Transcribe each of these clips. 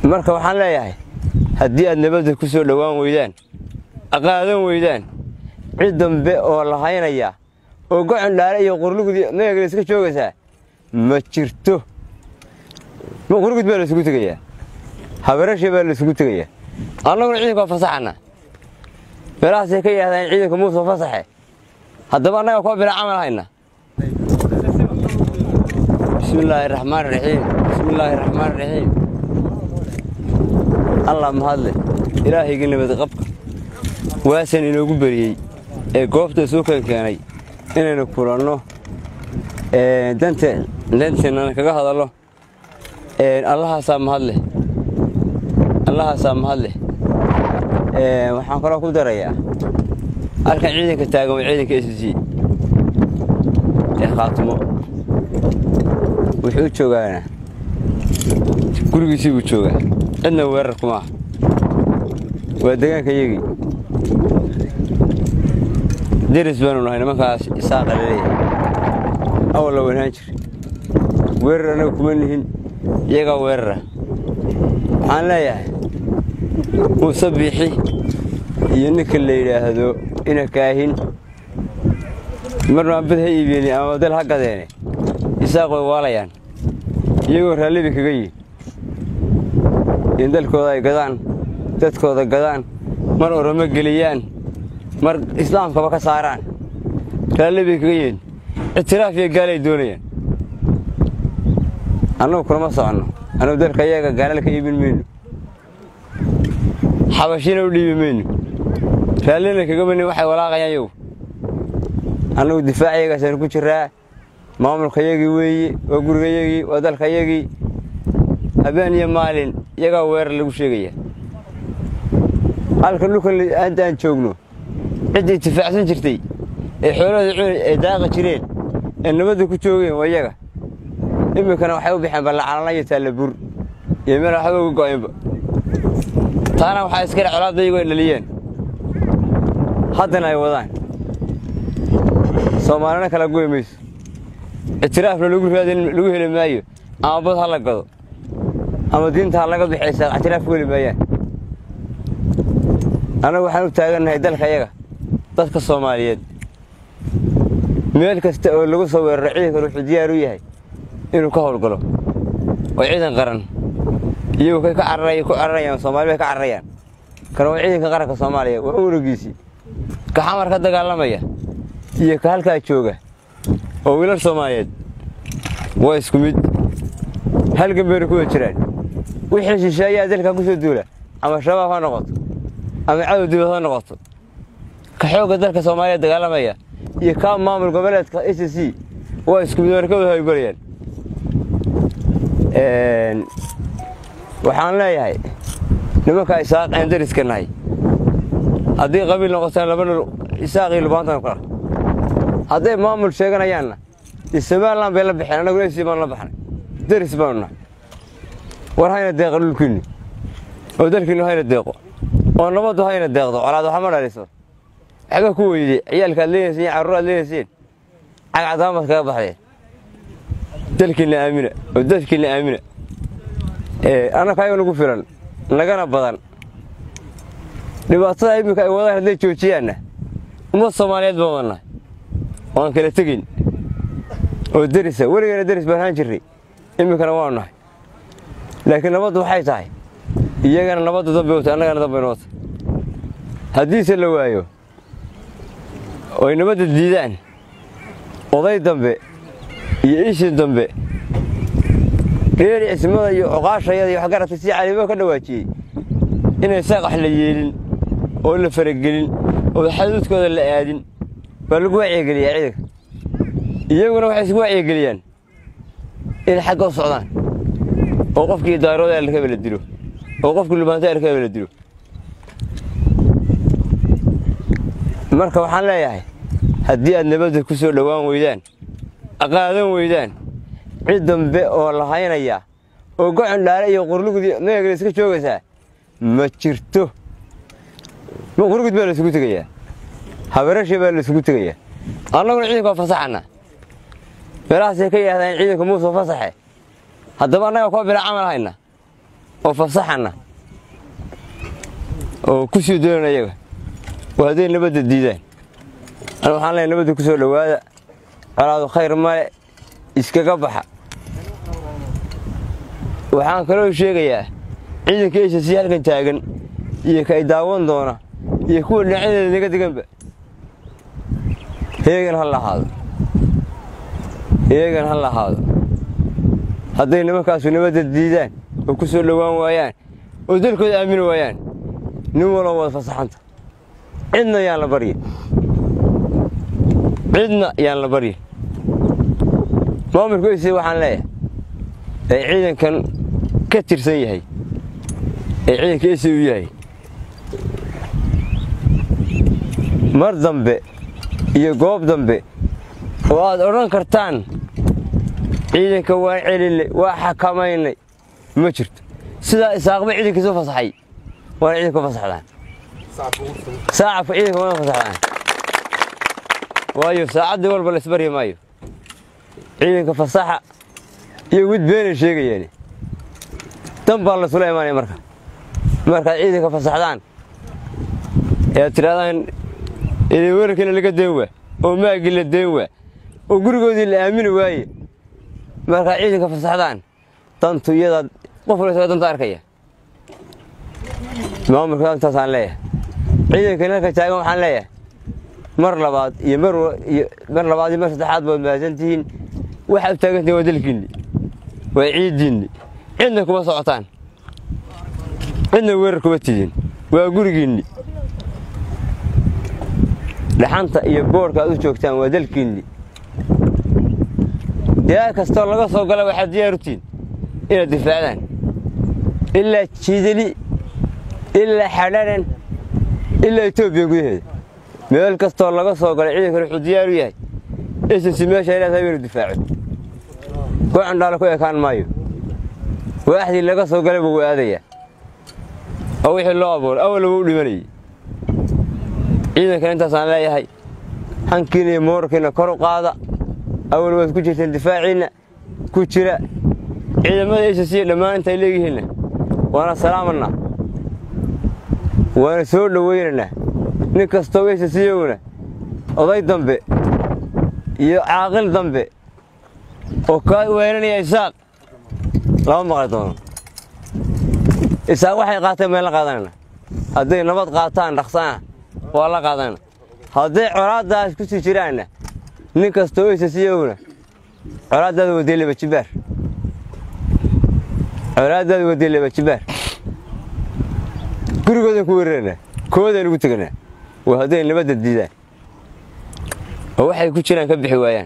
marka waxaan leeyahay haddii aad nabadda ku soo dhowaan weydaan aqaadan weydaan cid dambe oo la haynaya oo gocon dhaale iyo qurlugudi meegla iska joogaysaa ma jirto qurlugud baa la isugu tegayaa habarashe baa la isugu tegayaa annaguna ciidanka waa fasaxana meelahaasay ka yidhahdaan ciidanka muuse fasaxe haddaba annaga kuwa bila camal hayna bismi illaahi raxmaan raxiim bismi illaahi raxmaan raxiim allah mahadle ilaahayga nabad qabka waasan inoogu beriyey ee goobta soo kan keenay inaynu kulanno danteennana kaga hadallo allahaasaa mahadleh allahaasaa mahadleh waxaan kaloo ku darayaa halkan ciidanka taagan waa ciidanka s c ee khaatimo wuxuu joogaana gurigiisii buu joogaa cidna weerar kuma ah waa degaanka yagii deris baanu nahay nimankaas isaaqa laleeyahay awal la wanaan jir weerar annaga kuma nihin iyagaa weerara waxaan leeyahay muuse biixi iyo ninka la yidhaahdo ina kaahin marnaan bad ha iibeeni ama dal ha gadeene isaaq way waalayaan iyagoo raallibi kaga yihin in dalkooda ay gadaan dadkooda gadaan mar oramo geliyaan mar islaamkaba ka saaraan raalli bay kaga yihiin ictiraaf iyo gaalay doonayaan annagu kulama soconno annugu dalka iyaga gaalal ka iibin mayno xabashina u dhiibi mayno raallina kaga manin waxay walaaqayaan yow annugu difaac iyagaasaan ku jiraa maamulka yagii weeye waa guriga yagii waa dalka yagii habeen iyo maalin iyagaa weerar lagu sheegaya halka dhulkan hadda aan joogno ciddii itifaacsan jirtay ee xoolahooda cunay ay daaqa jireen ee nabadda ku joogeen waa iyaga iminkana waxay u baxeen ballacalana iyo taallabur iyo meel waxba uga go'aynba taana waxaa iskale colaadda iyagoo ay dhaliyeen haddana ay wadaan soomaalina kala goy mayso ictiraafna lagu raadin lagu heli maayo ama bad ha la gado ama diinta ha laga bixaysaa ictiraaf ku heli maayaan annagu waxaan u taagannahay dalka yaga dadka soomaaliyeed meel kasta oo lagu soo weeraro ciidankan wuxuu diyaar u yahay inuu ka howlgalo oo ciidan qaran iyagu kay ka cararaya ku cararayaan soomaali bay ka cararayaan kana waa ciidanka qaranka soomaaliya waa unugiisii ka xamar ka dagaalamaya iyo ka halkaa jooga oo wiilal soomaaliyeed waa isku mid halgan bayna ku wada jiraan wixii shisheeyaa dalkan ku soo duula ama shabaab ha noqoto ama cadow dibad ha noqoto ka xoogga dalka soomaaliya dagaalamaya iyo kaa maamul goboleedka s c waa isku mid warkooda hawlgalayaan waxaan leeyahay nimankaa isaaq aan dariska nahay haddii qabiil noqotaan laba nol isaaq iyo lubaantan kala hadday maamul sheeganayaanna dee somalilan bay la baxeen annaguna s baan la baxnay daris baanu nahay war hayna deeqa dhulkiinni oo dalkiinnu hayna deeqo oo nabaddu hayna deeqdo colaad waxa ma dhaliso waxba ku weyde ciyaalka aad leenayseen iyo carruur aad leenayseen cagcadaamaad kaga baxdeen dalkiinna aamina oo dadkiinna aamina annaka ayaga nagu filan nagana badan dhibaatada iminka ay wadaan hadday joojiyaanna ummad soomaaliyeed baan wadnahay oo aan kala tegin oo derisa weligeena deris baan ahaan jirnay iminkana waanu nahay laakiin nabaddu waxay tahay iyagana nabadda dambe wata annagana dambe noota haddiise la waayo oy nabadda diidaan oday dambe iyo ishin dambe reer cismada iyo cuqaashayada iyo waxgaratay si caliimo ka dhawaajiyey inay saaqax la yeelin oo la faragelin oo xaduudkooda la aadin baa lagu wacyigeliyaa ciidanka iyaguna waxay isku wacyigeliyaan inay xagga u socdaan oo qofkii daarooda alkaba la dilo oo qofkii lubaanta alkaba la dilo marka waxaan leeyahay haddii aad nabadda ku soo dhowaan weydaan aqaadan weydaan cid dambe oo la haynaya oo gocon dhaale iyo qurlugudi meegla iska joogaysaa ma jirto qurlugud baa la isugu tegayaa habarashe baa la isugu tegayaa annaguna ciidanka waa fasaxana meelahaasay ka yidhahdaan ciidanka muuse fasaxe haddaba annaga kuwa bila camal hayna oo fasaxana oo ku sii doonan ayaga oo hadday nabadda diidaan an waxaan leehay nabadda ku soo dhowaada colaadu khayr male iskaga baxa waxaan kaloo sheegayaa ciidanka eysha sii halkan taagan iyo ka ay daawan doona iyo kuwa dhinacyadeeda naga deganba heegan ha lahaado heegan ha lahaado hadday nimankaasu nabadda diidaan oo ku soo dhowaan waayaan oo dalkooda aamini waayaan nin waloo wada fasaxanta cidna yaan la baryin cidna yaan la baryin maamulka eysi waxaan leeyahay ee ciidankan ka tirsan yahay ee ciidanka eysi u yahay mar dambe iyo goob dambe oo aad odhan kartaan ciidanka waan celinay waa xakamaynay ma jirto sidaa isaaqba ciidankiisu fasaxay waana ciidanka fasaxdaan saacabka ciidanka waana fasaxdaan waayo saacaddii walba la isbaryi maayo ciidanka fasaxa iyo wid beenay sheegayeen dan baa lasula imaanaya marka markaad ciidanka fasaxdaan ee aad tidhahdaan idin weerarkiina laga deen waa oo maagii la deen waa oo gurigoodii la aamini waaye markaad ciidanka fasaxdaan dantu iyadaad qof wala isaga danta arkaya maamulka intaasaan leeyahay ciidankan halka taagan waxaan leeyahay mar labaad iyo mar labaad iyo mar saddexaad baad mahadsan tihiin waxaad u taagantihin waa dalkiinni waa ciiddiinni cidna kuma socotaan cidna weerar kuma tidin waa gurigiinni dhaxanta iyo boorka aad u joogtaan waa dalkiinni ilaa kastoo laga soo gala waxaad diyaarutihin inaad difaacdaan ilaa jiidali ilaa xadharan ilaa etoobiya gudaheeda meel kastoo laga soo galay ciidankana wuxuu diyaaru yahay esensi meesha ilaatahay inuu difaaco ku candhaalo ku ekaan maayo waaxdii laga soo galay buu aadayaa oo wixii loo abuuray awalba u dhimanayay ciidankan intaasaan leeyahay hankiina iyo moorkiina kor u qaada awal waad ku jirteen difaaciinna ku jira ciidamada eysasiya dhammaan intay leeyihiinna waana salaamanaa waana soo dhowaynaynaa nin kastoo eysasiyowna oday dambe iyo caaqil dambe oo kaa weynanaya isaaq lama maqli doono isaaq waxay qaateen baan la qaadanayna hadday nabad qaataan dhaqsana waa la qaadanayna hadday colaaddaas ku sii jiraanna nin kastoo eysasiyowna colaaddaada wadee leba jibaar colaaddaada wadee leba jibaar gurigoodan ku weerarana koodaan ugu teganaa waa hadday nabadda diidaan oo waxay ku jiraan ka bixi waayaan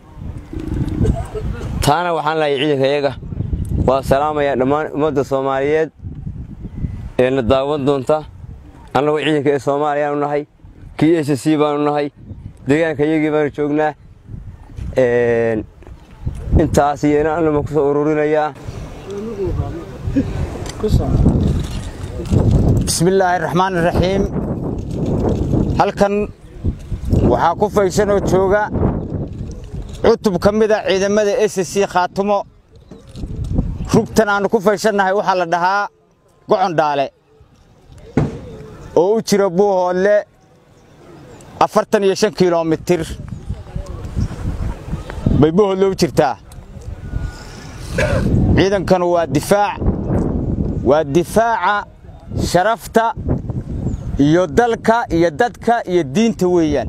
taana waxaan lahay ciidanka iyaga waa salaamayaa dhammaan ummadda soomaaliyeed ee na daawan doonta annagoo ciidanka ee soomaaliyaanu nahay kii s c baanu nahay deegaanka iyagii baanu joognaa intaas iyo ina anama ku soo ururinayaa bismillaahi raxmaan iraxiim halkan waxaa ku faysan oo jooga cutub ka mida ciidamada s c khaatumo rugtan aannu ku faysannahay waxaa la dhahaa gocondhaale oo u jira buuhoodle afartan iyo shan kilomitir bay buuhoodle u jirtaa ciidankanu waa difaac waa difaaca sharafta iyo dalka iyo dadka iyo diinta weeyaan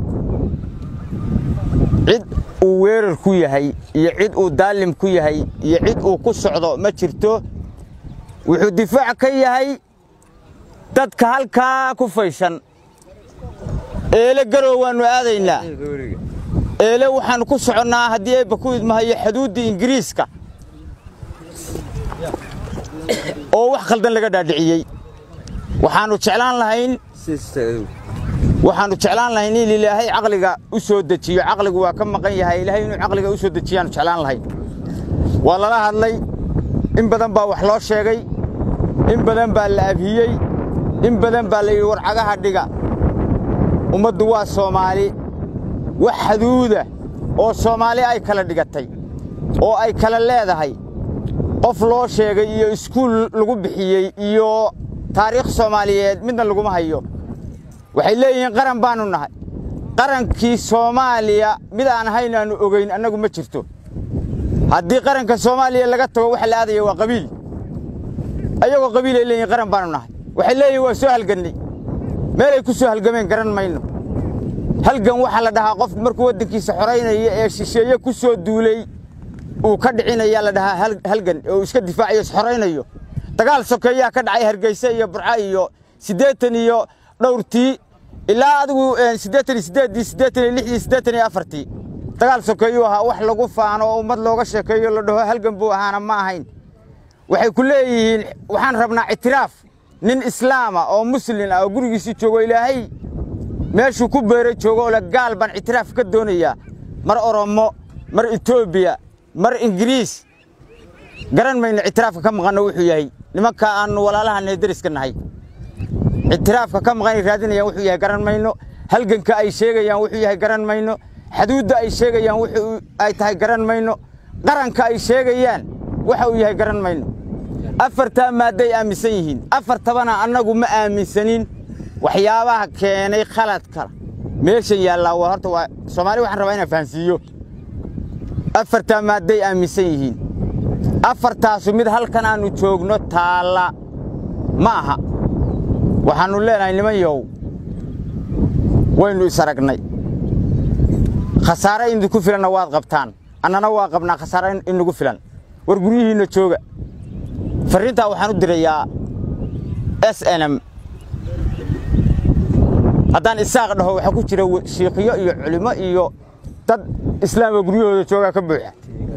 cid uu weerar ku yahay iyo cid uu daalim ku yahay iyo cid uu ku socdo ma jirto wuxuu difaac ka yahay dadka halkaa ku faysan eele garow waannu aadaynaa eele waxaannu ku soconnaa haddii eebba ku idmahayo xuduudda ingiriiska oo wax khaldan laga dhaadhiciyey waxaannu jeclaan lahayn waxaannu jeclaan lahayn in ilaahay caqliga u soo dejiyo caqligu waa ka maqan yahay ilaahay inuu caqliga u soo dejiyaannu jeclaan lahayn waa lala hadlay in badan baa wax loo sheegay in badan baa la abhiyey in badan baa la yidhi war cagaha dhiga ummaddu waa soomaali wax xaduuda oo soomaali ay kala dhigatay oo ay kala leedahay qof loo sheegay iyo iskuul lagu bixiyey iyo taariikh soomaaliyeed midna laguma hayo waxay leeyihiin qaran baannu nahay qarankii soomaaliya mid aan hayn aannu ogayn annagu ma jirto haddii qaranka soomaaliya laga tago waxa la aadaya waa qabiil ayagoo qabiilay leeyihin qaran baannu nahay waxay leeyihin waa soo halgannay meelay ku soo halgameen garan mayno halgan waxaa la dhahaa qof markuu waddankiisa xoraynaya ee shisheeye ku soo duulay uu ka dhicinaya la dhahaa halgan oo iska difaacayo isxoraynayo dagaal sokeeyaa ka dhacay hargeyse iyo burco iyo siddeetan iyo dhowrtii ilaa adigu siddeetan iyo siddeeddii siddeetan iyo lixdii siddeetan iyo afartii dagaal sokeeyuu ahaa wax lagu faano oo ummad looga sheekeeyo la dhaho halgan buu ahaana ma ahayn waxay ku leeyihiin waxaan rabnaa ictiraaf nin islaama oo muslin ah oo gurigiisii joogo ilaahay meeshuu ku beeray joogo oo le gaal baan ictiraaf ka doonayaa mar oromo mar etoobiya mar ingiriis garan mayno ictiraafka ka maqanno wuxuu yahay nimanka aannu walaalahanay deriska nahay ictiraafka ka maqanay raadinayaan wuxuu yahay garan mayno halganka ay sheegayaan wuxuu yahay garan mayno xaduudda ay sheegayaan wuxuu ay tahay garan mayno qaranka ay sheegayaan waxa uu yahay garan mayno afartaa maadday aaminsan yihiin afartabana annagu ma aaminsanin waxyaabaha keenay khaladka meeshan yaallaa waa horta waa soomaali waxaan rabaa inaan fahansiiyo afartaa maadday aaminsan yihiin afartaasu mid halkan aannu joogno taalla ma aha waxaannu leenahay niman yow waynu isaragnay khasaare idinku filanna waad qabtaan annana waa qabnaa khasaare inagu filan war guryihiinna jooga farriintaa waxaan u dirayaa s n m haddaan isaaq dhaho waxaa ku jira shiikhiyo iyo culimo iyo dad islaama guryahooda joogaa ka buuxa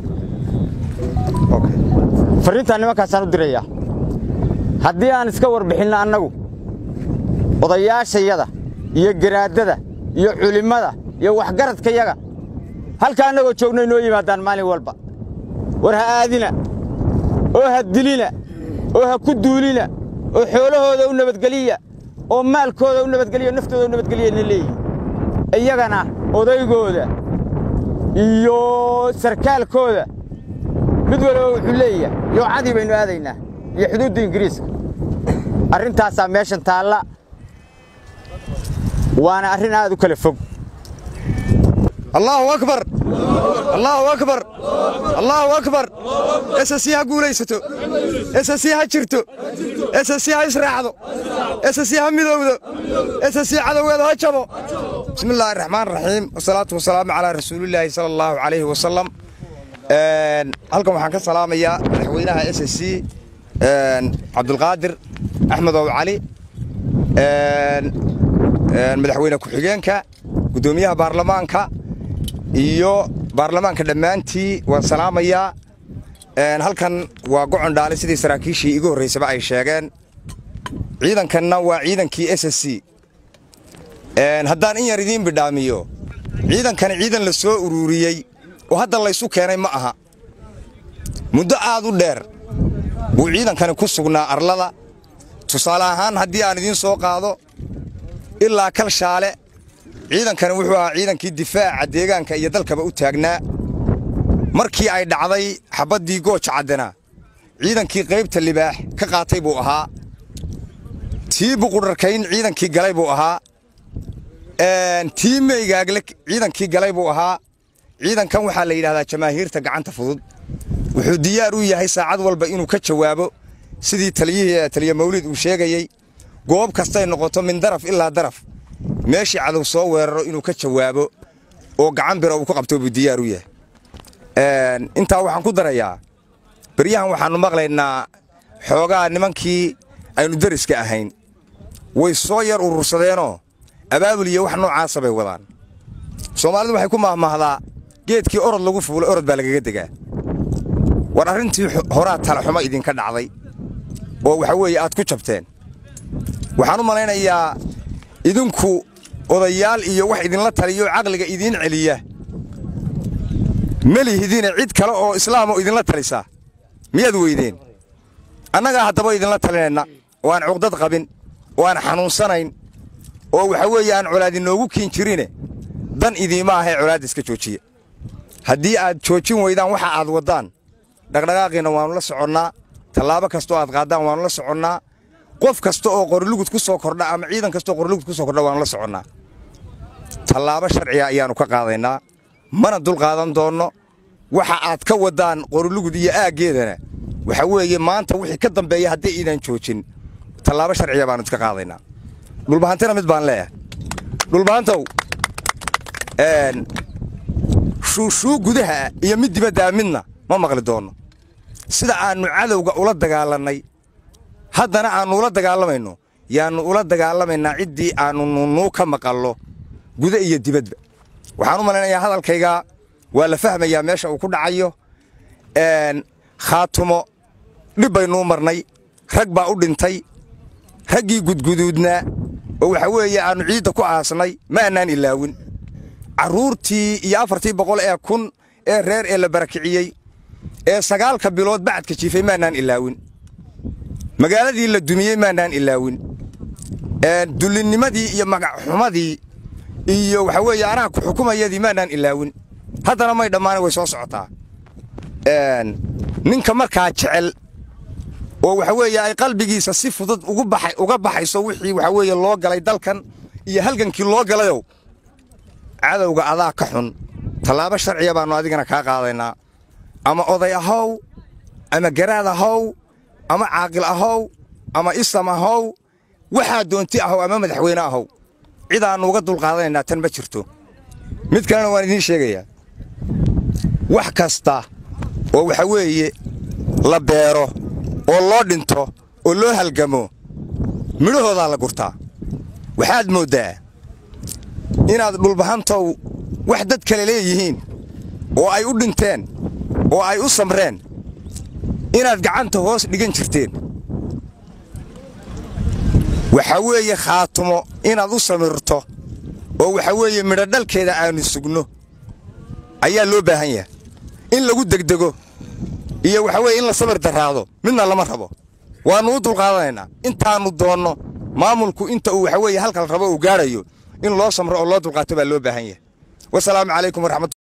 farriintaa nimankaasaan u dirayaa haddii aan iska warbixinno annagu odayaashayada iyo garaadada iyo culimmada iyo waxgaradkayaga halka annagoo joogno inoo yimaadaan maalin walba war ha aadina oo ha dilina oo ha ku duulina oo xoolahooda u nabadgeliya oo maalkooda u nabadgeliya naftooda u nabadgeliyana leeyihin iyagana odaygooda iyo sarkaalkooda mid waliba wuxuu leeyahay yoocadii baynu aadaynaa iyo xuduudda ingiriiska arrintaasaa meeshan taalla waana arrin aad u kala fog allahu akbar allahu akbar allahu akbar ssc ha guulaysato ssc ha jirto ssc ha israacdo ssc ha midowdo ssc cadowgeeda ha jabo bismi illaahi raxmaan raxiim wasalaatu wasalaamu calaa rasuulillaahi sala allahu calayhi wasalam halkan waxaan ka salaamayaa madaxweynaha ssc cabdulqaadir axmedow cali madaxweyne ku-xigeenka guddoomiyaha baarlamaanka iyo baarlamaanka dhammaantii waan salaamayaa halkan waa gocon dhaale sidii saraakiishii igu horraysaba ay sheegeen ciidankanna waa ciidankii s s c haddaan in yar idiin bidhaamiyo ciidankani ciidan la soo uruuriyey oo hadda laysu keenay ma aha muddo aad u dheer buu ciidankani ku sugnaa arlada tusaale ahaan haddii aan idiin soo qaado ilaa kalshaale ciidankani wuxuu ahaa ciidankii difaaca deegaanka iyo dalkaba u taagnaa markii ay dhacday xabaddii gooja caddana ciidankii qaybta libaax ka qaatay buu ahaa tii buqudharkayn ciidankii galay buu ahaa tii meygaagle ciidankii galay buu ahaa ciidankan waxaa la yidhahdaa jamaahiirta gacanta fudud wuxuu diyaar u yahay saacad walba inuu ka jawaabo sidii taliyihii taliya mawlid uu sheegayey goob kastay noqoto min daraf ilaa daraf meeshii cadow soo weeraro inuu ka jawaabo oo gacan bira uu ku qabto buu diyaar u yahay intaa waxaan ku darayaa beryahan waxaannu maqlaynaa xoogaa nimankii aynu deriska ahayn way soo yar urursadeenoo abaabul iyo wax noocaasa bay wadaan soomaalidu waxay ku mahmahdaa geedkii orod lagu fuulay orod baa lagaga degaa war arrintii horaa talaxumo idinka dhacday oo waxa weeye aad ku jabteen waxaan u malaynayaa idinku odayaal iyo wax idinla taliyo caqliga idiin celiya melihidine cid kale oo islaam oo idinla talisa miyaad weydeen annagaa haddaba idinla talinayna oo aan cuqdad qabin oo aan xanuunsanayn oo waxa weeye aan colaad inoogu kiin jirine dan idiima ahee colaadda iska joojiya haddii aad joojin weydaan waxa aad waddaan dhaqdhaqaaqiina waannu la soconnaa tallaabo kastoo aad qaaddaan waannu la soconnaa qof kasta oo qorilugud ku soo kordha ama ciidan kastaoo qorilugud ku soo kordha waannu la soconnaa tallaabo sharciga ayaannu ka qaadaynaa mana dulqaadan doonno waxa aad ka waddaan qorilugud iyo aaggeedana waxa weeye maanta wixii ka dambeeya haddii iidan joojin tallaabo sharciga baannu iska qaadaynaa dhulbahantina mid baan leeyahay dhulbahantow shuushuu gudaha iyo mid dibaddaa midna ma maqli doonno sida aannu cadowga ula dagaalannay haddana aannu ula dagaalamayno yaannu ula dagaalamaynaa ciddii aannu nunnuu ka maqallo guda iyo dibadba waxaan u malaynayaa hadalkayga waa la fahmayaa meesha uu ku dhacayo khaatumo dhib baynuu marnay rag baa u dhintay raggii gudguduudnaa oo waxa weeye aannu ciidda ku aasnay ma annaan ilaawin carruurtii iyo afartii boqol ee kun ee reer ee la barakiciyey ee sagaalka bilood bacadka jiifay maannaan ilaawin magaaladii la dumiyey maannaan ilaawin dullinnimadii iyo magacxumadii iyo waxa weeye anaha ku xukumayadii maannaan ilaawin haddana may dhammaana way soo socotaa ninka markaa jecel oo waxa weeye ay qalbigiisa si fudud uga baxayso wixii waxa weeye loo galay dalkan iyo halgankii loo galayow cadowga adaa ka xun tallaabo sharciya baannu adigana kaa qaadaynaa ama oday ahow ama garaad ahow ama caaqil ahow ama isam ahow waxaa doonti ahow ama madaxweyne ahow cidaannu uga dulqaadanaynaa tan ma jirto mid kalena waan idiin sheegayaa wax kasta oo waxa weeye la beero oo loo dhinto oo loo halgamo midhahoodaa la gurtaa waxaad mooddaa inaad dhulbahantow wax dad kale leeyihiin oo ay u dhinteen oo ay u samreen inaad gacanta hoos dhigan jirteen waxa weeye khaatumo inaad u samirto oo waxa weeye midho dhalkeeda aannu sugno ayaa loo baahan yahay in lagu degdego iyo waxa weye in la samir daraado midna lama rabo waannu u dulqaadanaynaa intaannu doonno maamulku inta uu waxa weeye halkal rabo uu gaadhayo in loo samro oo loo dulqaato baa loo baahan yahay wasalaamu calaykum waraxmat